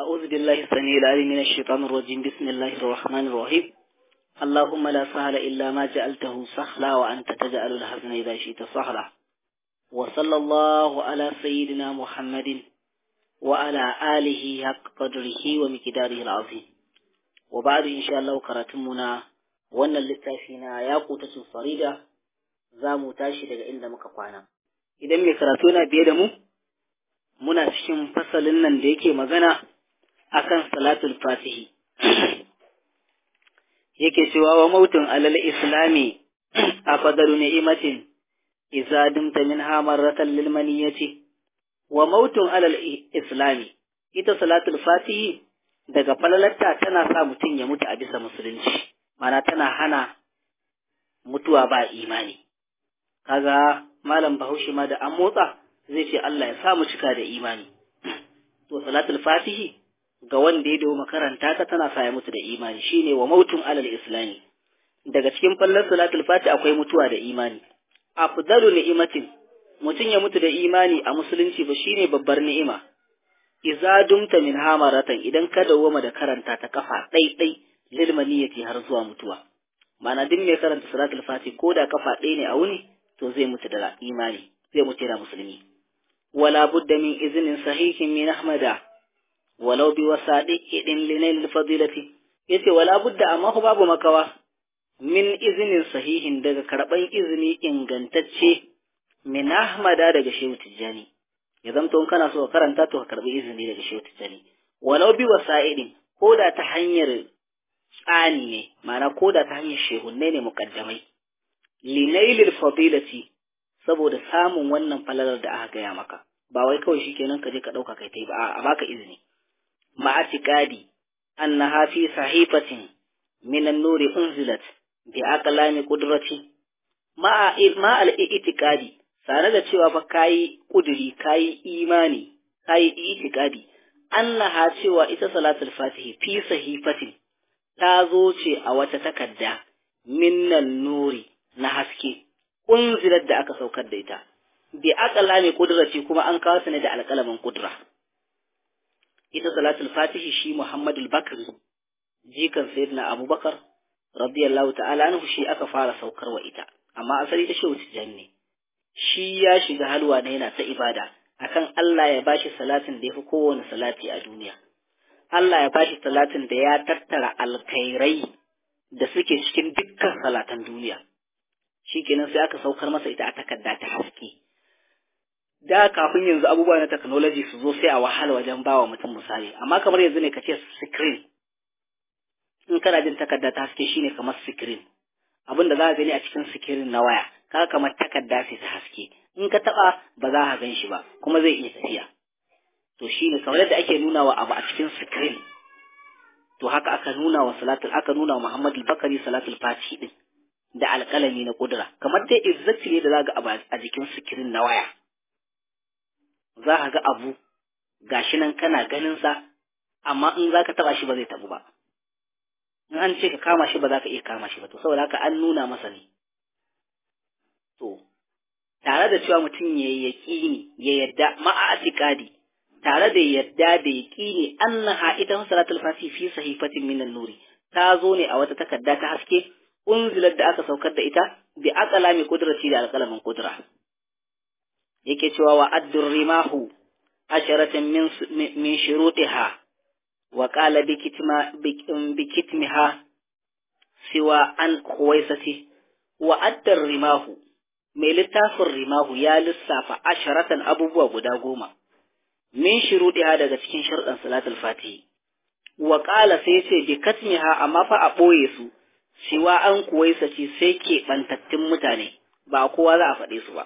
أعوذ بالله السميع العليم من الشيطان الرجيم بسم الله الرحمن الرحيم اللهم لا سهل إلا ما جعلته سهلا وأنت تجعل الحزن إذا شئت سهلا وصلى الله على سيدنا محمد وعلى آله حق قدره ومقداره العظيم وبعد إن شاء الله كراتمنا وأن للتافينا ياقوتة فريدة زامو تاشي daga inda muka kwana idan mai karatu yana biye da mu muna cikin fasalin nan da yake magana akan salatul fatihi yake cewa wa mautun alal islami afdalu ni'matin idza dumta minha marratan lil maniyati wa mautun alal islami ita salatul fatihi daga falalarta tana sa mutum ya mutu a bisa musulunci mana tana hana mutuwa ba imani kaga malam bahaushe ma da an motsa zai ce Allah ya sa mu cika da imani to salatul fatihi ga wanda ya dawo makaranta ta tana sa ya mutu da imani shine wa mautun alal islami daga cikin fallar salatul fati akwai mutuwa da imani afdalu ni'matin mutum ya mutu da imani a musulunci ba shine babbar ni'ima iza dumta min hamaratan idan ka dawoma da karanta ta kafa ɗai ɗai lil maniyati har zuwa mutuwa mana duk mai karanta salatul fati ko da kafa ɗaya ne a wuni to zai mutu da imani zai mutu da musulmi wala budda min iznin sahihin min ahmada walau bi wasadiqin linail fadilati yace wala budda amma ko babu makawa min iznin sahihin daga karban izini ingantacce min ahmada daga shehu tijjani ya zamto in kana so ka karanta to ka karbi izini daga shehu tijjani walau bi wasa'idin ko da ta hanyar tsani ne ma'ana ko da ta hanyar shehunne ne mukaddamai linailil fadilati saboda samun wannan falalar da aka gaya maka ba wai kawai shikenan ka je ka dauka kai tai ba a baka izini ma'atiqadi annaha fi sahifatin min an-nuri unzilat bi aqlami qudrati ma'a ma al-i'tiqadi tare da cewa fa kayi kuduri kayi imani kayi i'tiqadi annaha cewa ita salatul fatihi fi sahifatin ta zo ce a wata takarda minnan nuri na haske unzilar da aka saukar da ita bi aqala mai kudraci kuma an kawo ne da alƙalamin kudra ita salatul fatihi shi muhammadul bakri jikan sayyidina abubakar radiyallahu ta'ala anhu shi aka fara saukar wa ita amma asali ta shehu ne shi ya shiga halwa ne yana ta ibada akan Allah ya bashi salatin da yafi kowane salati a duniya Allah ya bashi salatin da ya tattara alkhairai da suke cikin dukkan salatan duniya shikenan sai aka saukar masa ita a takarda ta haske da kafin yanzu abubuwa na technology su zo sai a wahala wajen bawa mutum misali amma kamar yanzu ne ka ce screen in kana jin takarda ta haske shine kamar screen abin da za ka gani a cikin screen na waya ka kamar takarda sai ta haske in ka taba ba za ka gan shi ba kuma zai iya tafiya to shine kamar yadda ake nuna wa abu a cikin screen to haka aka nuna wa salatul aka nuna wa Muhammad al-Bakari salatul Fati din da alƙalami na kudura kamar dai exactly da za ga a jikin screen na waya za ka ga abu gashi nan kana ganin sa amma in za ka taba shi ba zai tabu ba in an ce ka kama shi ba za ka iya kama shi ba to saboda haka an nuna masa ne to tare da cewa mutum ya yi yaƙini ya yadda ma'atikadi tare da yadda da yaƙini annaha ita salatul fasi fi sahifatin minan nuri ta zo ne a wata takarda ta haske unzilar da aka saukar da ita bi aqala mi qudrati da alqalamin qudra yake cewa wa addur rimahu asharatan min min shurutiha wa qala bi kitma bi kitmiha siwa an khuwaisati wa addar rimahu mai littafin rimahu ya lissafa asharatan abubuwa guda goma min shuruɗiha daga cikin sharɗan salatul fatihi wa qala sai ce bi katmiha amma fa a ɓoye su siwa an kuwaisa ce sai ke ɓantattun mutane ba kowa za a faɗe su ba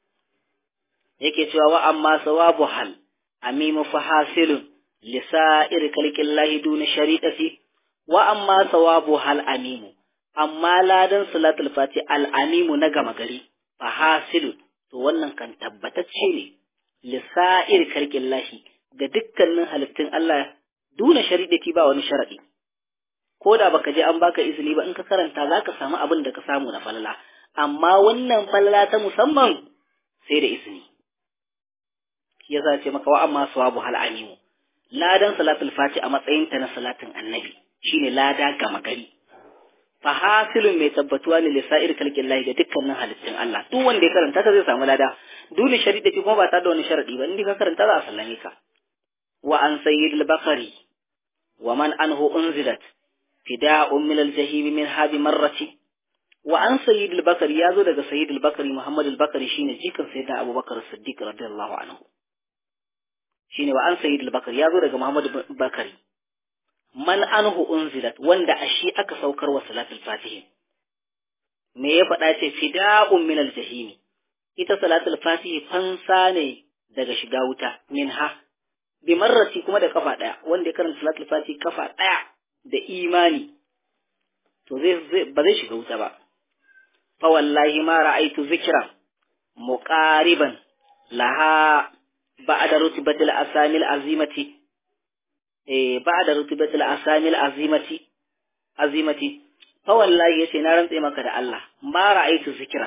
yake cewa wa amma sawabu hal amimu fa hasilun lisa'ir kalkillahi duna shari'ati wa amma sawabu hal amimu amma ladan salatul fati al amimu na gama gari fa hasilun to wannan kan tabbatacce ne lisa'ir kalkillahi ga dukkanin halittun Allah duna shari'ati ba wani sharadi ko da baka je an baka izini ba in ka karanta zaka samu abin da ka samu na falala amma wannan falala ta musamman sai da izini shi yasa ce maka wa amma sawabu hal amimu ladan salatul fati a matsayin ta na salatin annabi shine lada gama gari fa hasilun mai tabbatuwa ne lisa'ir kalkin lahi ga dukkanin halittun Allah duk wanda ya karanta ka zai samu lada dole sharidi kuma ba ta da wani sharadi ba inda ka karanta za a sallame ka wa an sayyid al-bakari wa man anhu unzilat fida'un min al-jahim min hadi marrati wa an sayyid al-bakari yazo daga sayyid al-bakari muhammad al-bakari shine jikan sayyidina abubakar siddiq radiyallahu anhu shine wa an sayyid al-bakari yazo daga muhammad al-bakari man anhu unzilat wanda a shi aka saukar wa salatul fatihi me ya faɗa ce fida'un min al-jahim ita salatul fatihi fansa ne daga shiga wuta minha bi marrati kuma da kafa daya wanda ya karanta salatul fatihi kafa daya da imani to zai ba zai shiga wuta ba fa wallahi ma ra'aitu zikra muqariban laha ba'da rutbatil asamil azimati eh ba'da rutbatil asamil azimati azimati fa wallahi yace na rantse maka da Allah ma ra'aitu zikra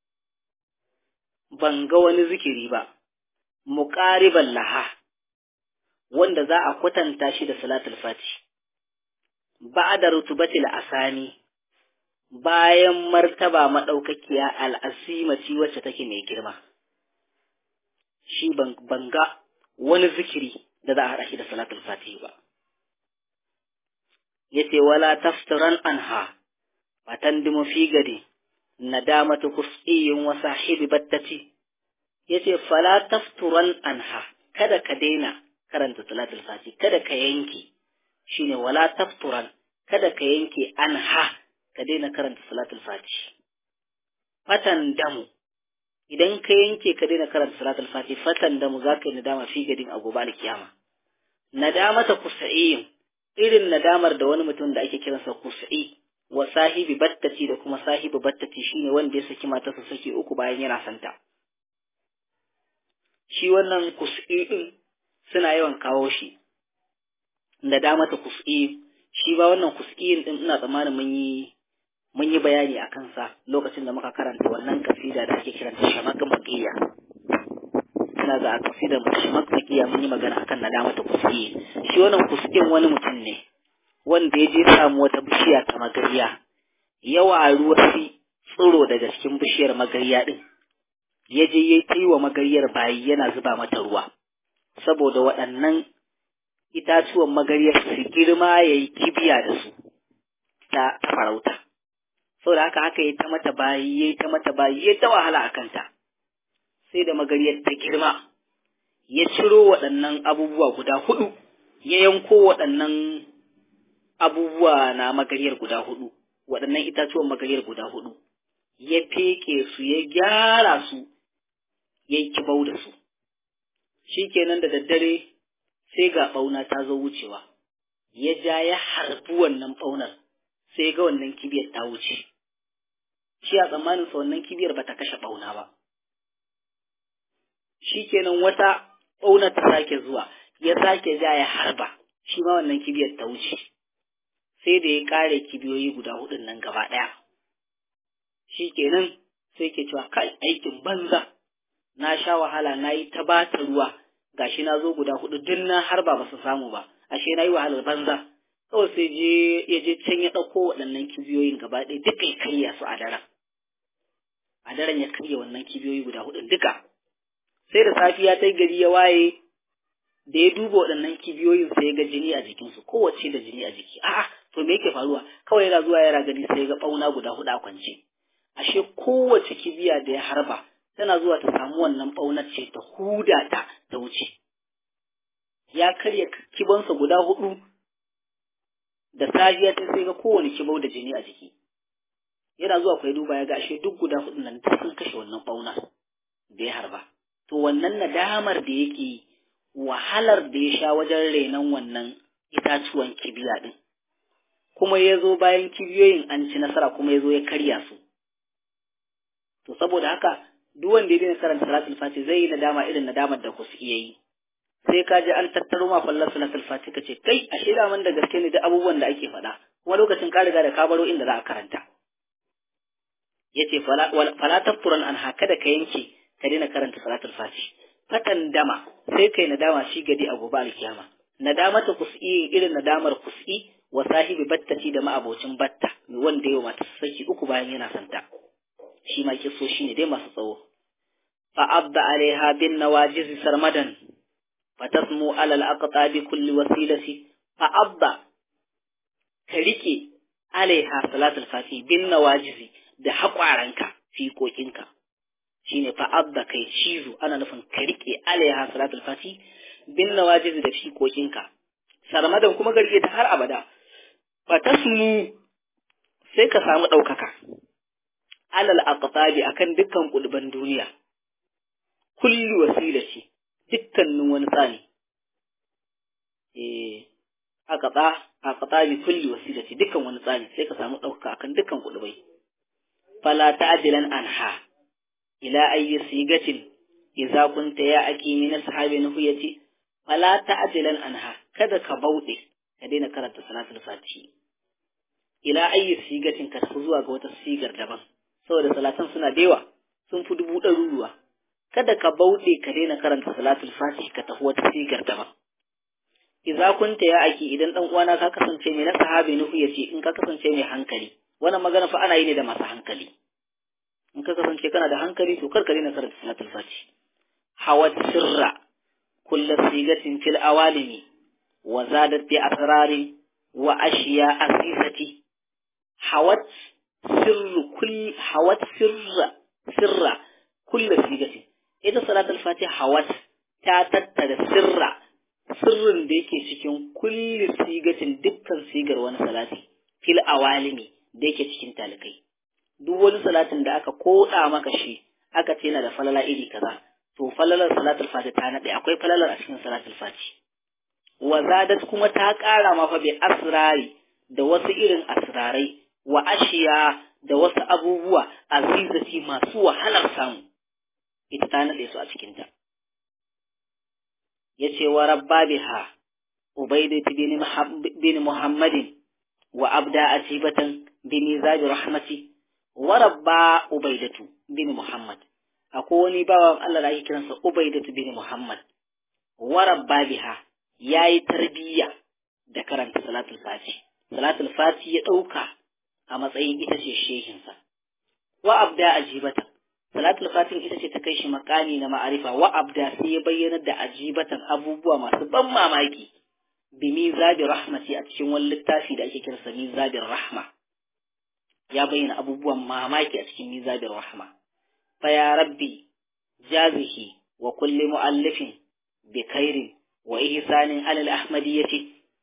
ban ga wani zikiri ba muqariban laha wanda za a kwatanta shi da salatul fati ba'da rutubatil asani bayan martaba madaukakiya al'asimati wacce take mai girma shi ban ga wani zikiri da za a haɗa shi da salatul fati ba yace wala taftaran anha fatandimu fi gadi nadamatu kus'iyin wa sahibi battati yace fala tafturan anha kada ka daina karanta salatul fati kada ka yanke shine wala tafturan kada ka yanke anha ka daina karanta salatul fati fatan damu idan ka yanke ka daina karanta salatul fati fatan damu zaka yi nadama fi gadin a gobe alkiyama nadamata kus'iyin irin nadamar da wani mutum da ake kiransa kus'i wa sahibi battati da kuma sahibi battati shine wanda ya saki matarsa saki uku bayan yana santa shi wannan kus'i din suna yawan kawo shi nadamata kus'i shi ba wannan kus'in din ina tsammanin mun yi mun yi bayani a kansa lokacin da muka karanta wannan kasida da ake kiranta shamak maqiya ina ga kasida shamak maqiya mun yi magana akan nadamata kus'i shi wannan kus'in wani mutum ne wanda ya je samu wata bishiya ta magariya yawa ruwa fi tsiro daga cikin bishiyar magariya din ya je ya yi wa magariyar bayi yana zuba mata ruwa saboda waɗannan itatuwan magariyar su girma ya yi kibiya da su ta farauta saboda haka haka ya ta mata bayi ya ta mata bayi ya ta wahala a kanta sai da magariyar ta girma ya ciro waɗannan abubuwa guda hudu ya yanko waɗannan abubuwa na magariyar guda hudu waɗannan itatuwan magariyar guda hudu ya feke su ya gyara su ya yi kibau da su shi kenan da daddare sai ga ɓauna ta zo wucewa ya ja ya harbi wannan ɓaunar sai ga wannan kibiyar ta wuce shi a tsammanin sa wannan kibiyar ba ta kashe ɓauna ba shi kenan wata ɓauna ta sake zuwa ya sake ja ya harba shi ma wannan kibiyar ta wuce sai da ya ƙare kibiyoyi guda hudun nan gaba ɗaya shi kenan sai ke cewa kai aikin banza na sha wahala na yi ta bata ruwa gashi na zo guda hudu duk na har ba su samu ba ashe na yi wahalar banza kawai sai je ya je can ya ɗauko waɗannan kibiyoyin gaba ɗaya duka ya karya su a daren a daren ya karya wannan kibiyoyi guda hudun duka sai da safiya ta gari ya waye da ya duba waɗannan kibiyoyin sai ya ga jini a jikinsu kowace da jini a jiki a'a to me yake faruwa kawai yana zuwa yana gani sai ya ga ɓauna guda hudu a kwance ashe kowace kibiya da ya harba tana zuwa ta samu wannan ɓaunar ce ta huda ta ta wuce ya karya kibansa guda hudu da safiya ta sai ga kowane kibau da jini a jiki yana zuwa kwai duba ya ga ashe duk guda hudu nan ta sun kashe wannan ɓaunar da ya harba to wannan nadamar da yake wahalar da ya sha wajen renon wannan itatuwan kibiya din kuma ya zo bayan kibiyoyin an ci nasara kuma ya zo ya karya su to saboda haka duk wanda ya daina karanta salatul fati zai yi nadama irin nadamar da ku iya yi sai ka ji an tattaro ma fallar salatul fati ka ce kai a shaida man da gaske ne da abubuwan da ake faɗa kuma lokacin ka riga da ka baro inda za a karanta yace fala tafturan an haka da ka yanke ka daina karanta salatul fati fatan dama sai kai nadama shi gadi a gobe alkiyama nadamata kus'i irin nadamar kus'i wa sahibi battati da ma'abocin batta wanda yau mata saki uku bayan yana santa shi ma kiso shi ne dai masu tsawo fa abda alaiha bin nawajiz sarmadan fa tasmu ala al-aqtabi kulli wasilati fa abda ka rike alaiha salatul fati bin nawajizi da haƙwaranka fiƙoƙinka shine fa abda kai cizo ana nufin ka rike alaiha salatul fati bin nawajizi da fiƙoƙinka sarmadan kuma garke ta har abada fa tasmu sai ka samu ɗaukaka alal aqtabi akan dukkan kulban duniya kulli wasilati dukkanin wani tsani eh aqta aqtabi kulli wasilati dukkan wani tsani sai ka samu ɗaukaka akan dukkan kulbai fala ta'dilan anha ila ayyi sigatin idza kunta ya aki min ashabi nuhiyati fala ta'dilan anha kada ka bauɗe ka daina karanta salatul fatihi ila ayyi sigatin ka tafi zuwa ga wata sigar daban saboda salatan suna da yawa sun fi dubu ɗaruruwa kada ka bauɗe ka daina karanta salatul fatihi ka tafi wata sigar daban idza kunta ya aki idan dan uwana ka kasance mai na sahabi nuhu yace in ka kasance mai hankali wannan magana fa ana yi ne da masu hankali in ka kasance kana da hankali to kar ka daina karanta salatul fatihi hawat sirra kullu sigatin fil awalimi wa zadat bi asrarin wa ashiya asisati hawat sirru kull hawat sirra sirra kullu sigati ita salatul fatiha hawat ta tattara sirra sirrin da yake cikin kulli sigatin dukkan sigar wani salati fil awalimi da yake cikin talikai duk wani salatin da aka koda maka shi aka ce yana da falala iri kaza to falalar salatul fatiha ta nade akwai falalar a cikin salatul fatiha wa zadat kuma ta ƙara ma fa bi asrari da wasu irin asrarai wa ashiya da wasu abubuwa azizati masu wahalar samu ita ta nade su a cikinta yace wa rabba biha ubaidat bin bin muhammadin wa abda atibatan bin zabi rahmati wa rabba ubaidatu bin muhammad akwai wani bawan Allah da ake kiransa ubaidatu bin muhammad wa rabba biha yayi tarbiyya da karanta salatul fati salatul fati ya dauka a matsayin ita ce shehinsa wa abda ajibatan salatul fatin ita ce ta kai shi makami na ma'arifa wa abda sai ya bayyana da ajibatan abubuwa masu ban mamaki bi mizabi rahmati a cikin wani littafi da ake kiransa mizabin rahma ya bayyana abubuwan mamaki a cikin mizabin rahma fa ya rabbi jazihi wa kulli mu'allifin bi khairin wa ihsanin alal ahmadiyyati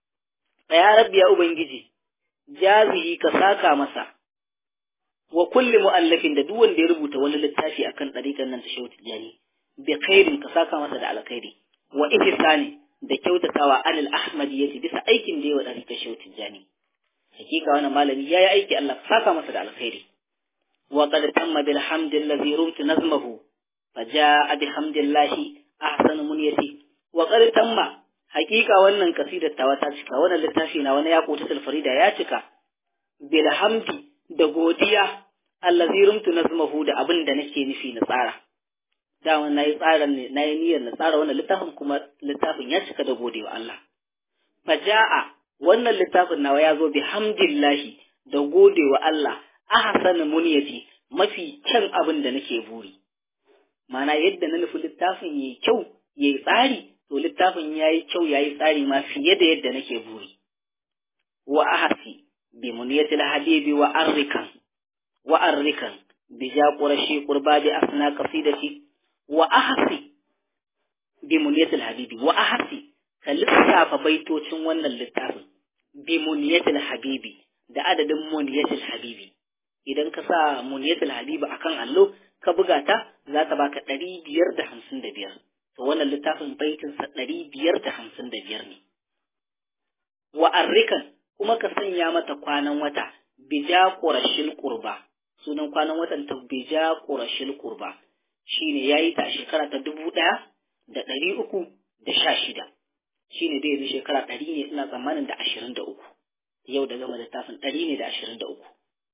fa ya rabbi ya ubangiji jazihi ka saka masa wa kulli mu'allafin da duk wanda ya rubuta wani littafi akan ɗariƙar nan ta shehu tijjani bi khairin ka saka masa da alkhairi wa ihsani da kyautatawa alal ahmadiyyati bisa aikin da yawa ɗariƙar shehu tijjani hakika wannan malami yayi aiki Allah ka saka masa da alkhairi wa qad tamma bil hamdi allazi rumtu nazmahu fa jaa bi hamdillahi ahsanu munyati wa qad tamma hakika wannan kasidar tawa ta cika wannan littafi na wani ya kota farida ya cika bil hamdi da godiya allazi rumtu nazmahu da abin da nake nufi na tsara dama na yi tsara ne na yi niyyar na tsara wannan littafin kuma littafin ya cika da godewa Allah faja'a wannan littafin nawa ya zo bi hamdillahi da godewa Allah ahsanu munyati mafi kyan abin da nake buri mana yadda na nufi littafin yayi kyau yayi tsari to littafin yayi kyau yayi tsari ma fiye da yadda nake buri wa ahsi بمنية الحبيب وأركا وأركا بجا قرشي قربا بأثنى قصيدتي وأحسي بمنية الحبيب وأحسي كاللسافة بيتوتين وانا اللتاف بمنية الحبيب da adadin muniyatul habibi idan ka sa muniyatul habibi akan allo ka buga ta za ta baka ɗari biyar da hamsin da biyar to wannan littafin baitinsa ɗari biyar da hamsin da biyar ne wa arrikan kuma ka sanya mata kwanan wata bija ƙurashil ƙurba sunan kwanan watan ta bija ƙurashil ƙurba shine yayi ta shekara ta dubu ɗaya da ɗari uku da sha shida shine dai yanzu shekara ɗari ne ina tsammanin da ashirin da uku yau da gama littafin ɗari ne da ashirin da uku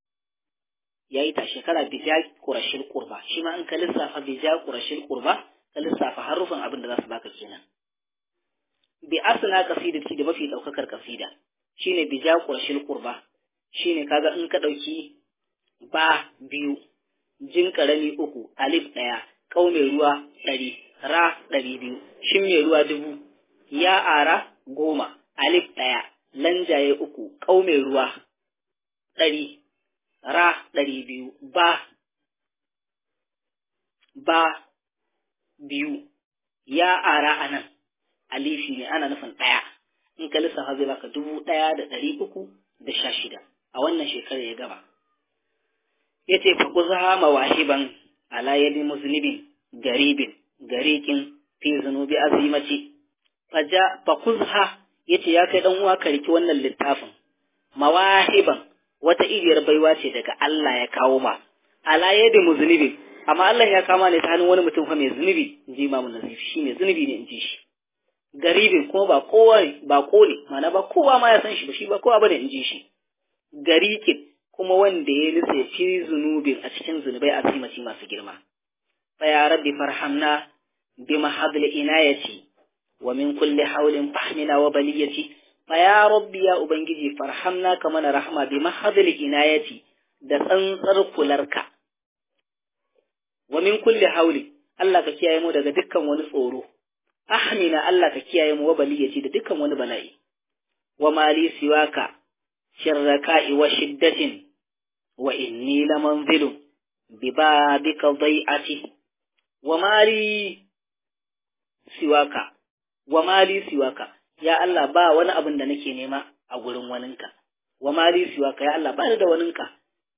yayi ta shekara bija ƙurashil ƙurba shi ma in ka lissafa bija ƙurashil ƙurba ka lissafa harufan abin da za su baka kenan bi asna qasidati da mafi daukakar kasida shine bi ja qurshil qurba shine kaga in ka dauki ba biyu jin karami uku alif daya kau mai ruwa ɗari ra ɗari biyu shin mai ruwa dubu ya ara goma alif ɗaya lanjaye uku kau mai ruwa ɗari ra ɗari biyu ba ba biyu ya ara a nan alifi ne ana nufin ɗaya in ka lissafa zai baka dubu ɗaya da ɗari uku da sha shida a wannan shekarar ya gaba ya ce fa kuza mawahiban ala yadi muznibin garibin garikin fi zunubi azimaci faja fa kuzha yace ya kai dan uwa ka riki wannan littafin mawahiban wata iriyar baiwa ce daga Allah ya kawo ma ala yadi muznibin amma Allah ya kama ne ta hannun wani mutum fa mai zunubi in ji imamu nazif shi ne zunubi ne in ji shi garibin kuma ba kowa ba kole mana ba kowa ma ya san shi ba shi ba kowa bane in ji shi garikin kuma wanda ya nutse fi zunubin a cikin zunubai a mace masu girma fa ya rabbi farhamna bi mahadl inayati wa min kulli hawlin fahmina wa baliyati fa ya rabbi ya ubangiji farhamna ka mana rahma bi mahadl inayati da tsantsar kularka wa min kulli hawli Allah ka kiyaye mu daga dukkan wani tsoro ahmina Allah ka kiyaye mu wa baliyati da dukkan wani bala'i wa mali siwaka sharraka'i wa shiddatin wa inni lamanzilun bi babika dhai'ati wa mali siwaka wa mali siwaka ya Allah ba wani abin da nake nema a gurin waninka wa mali siwaka ya Allah ba da waninka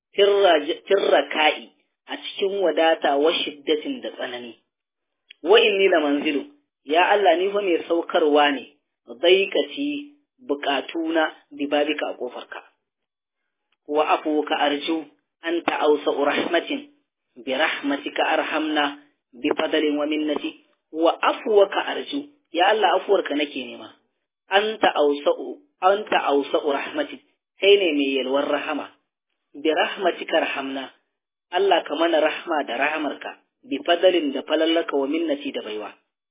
tirraka'i a cikin wadata wa shiddatin da tsanani wa inni lamanzilun ya Allah ni fa mai saukarwa ne dhaikati bukatuna bi babika a kofarka wa afuka arju anta awsa rahmatin bi rahmatika arhamna bi fadlin wa minnati wa afuwaka arju ya Allah afuwarka nake nema anta awsa anta awsa rahmatin kai ne mai yalwar rahama bi rahmatika arhamna Allah ka mana rahma da rahamarka bi fadlin da falallaka wa minnati da baiwa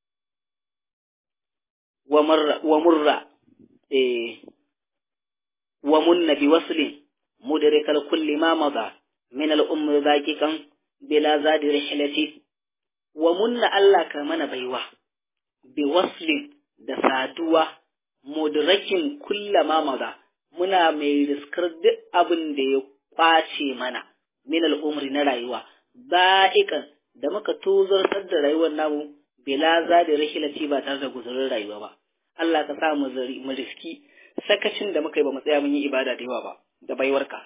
wa murra wa murra eh wa munna bi waslin mudrikal kulli ma mada min al umr zaqiqan bila zadi rihlati wa munna Allah ka mana baiwa bi waslin da saduwa mudrakin kulla ma mada muna mai riskar duk abin da ya kwace mana min al umri na rayuwa zaqiqan da muka tozartar da rayuwar namu bila zadi rihlati ba tare da guzurin rayuwa ba Allah ka sa mu riski sakacin da muka yi ba mu tsaya mun yi ibada da yawa ba da baiwarka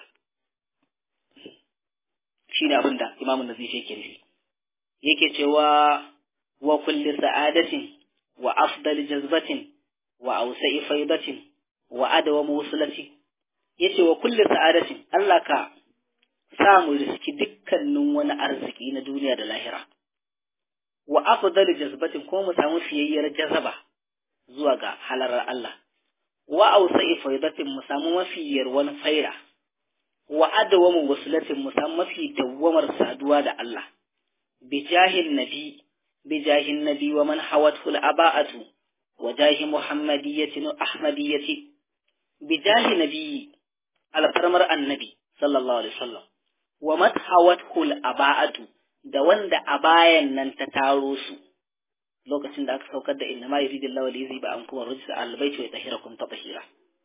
shi ne abin da imamun da zai yake nufi yake cewa wa kulli sa'adatin wa afdal jazbatin wa ausa'i faidatin wa adawa musulati yace wa kulli sa'adatin Allah ka sa mu riski dukkanin wani arziki na duniya da lahira wa afdal jazbatin ko mu samu fiyayyar jazaba zuwa ga halarar Allah wa ausa'i faidatin mu samu mafiyar wani faira wa adawamu wasulatin mu samu mafi dawwamar saduwa da Allah bi jahil nabi bi jahil nabi wa man hawathu al-aba'atu wa jahi muhammadiyyati wa ahmadiyyati bi jahi nabi alfarmar annabi sallallahu alaihi wasallam wa man hawathu al-aba'atu da wanda abayan nan ta taro su lokacin da aka saukar da inna ma yuridillahu li yuziba ankum ar-rijsa al-bayti wa yutahhirakum tatahira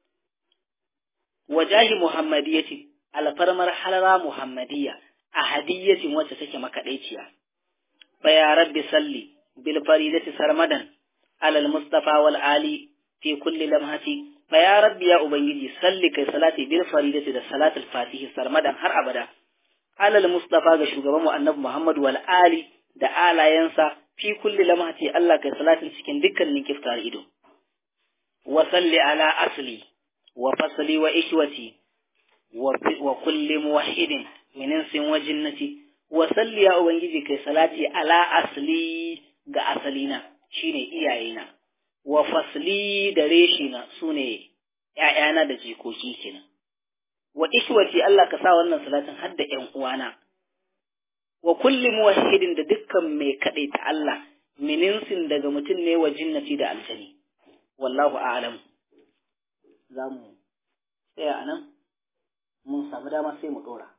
wajahi muhammadiyyati alfarmar halara muhammadiyya a hadiyyatin wacce take makaɗaiciya fa ya rabbi salli bil faridati sarmadan alal mustafa wal ali fi kulli lamhati fa ya rabbi ya ubangiji salli kai salati bil faridati da salatul fatihi sarmadan har abada alal mustafa ga shugaban mu annabi muhammad wal ali da alayansa fi kulli lamhati Allah kai salatin cikin dukkanin kiftar ido wa salli ala asli wa fasli wa ikwati wa kulli muwahhidin min insin wa jinnati wa salli ya ubangiji kai salati ala asli ga asalina shine iyayena wa fasli da reshina sune ƴaƴana da jikoki kenan wa ikwati Allah ka sa wannan salatin har da ƴan uwana wa kulli muwahhidin da dukkan mai ta Allah min insin daga mutum ne wa jinnati da aljani wallahu a'lam za mu tsaya a nan mun samu dama sai mu ɗora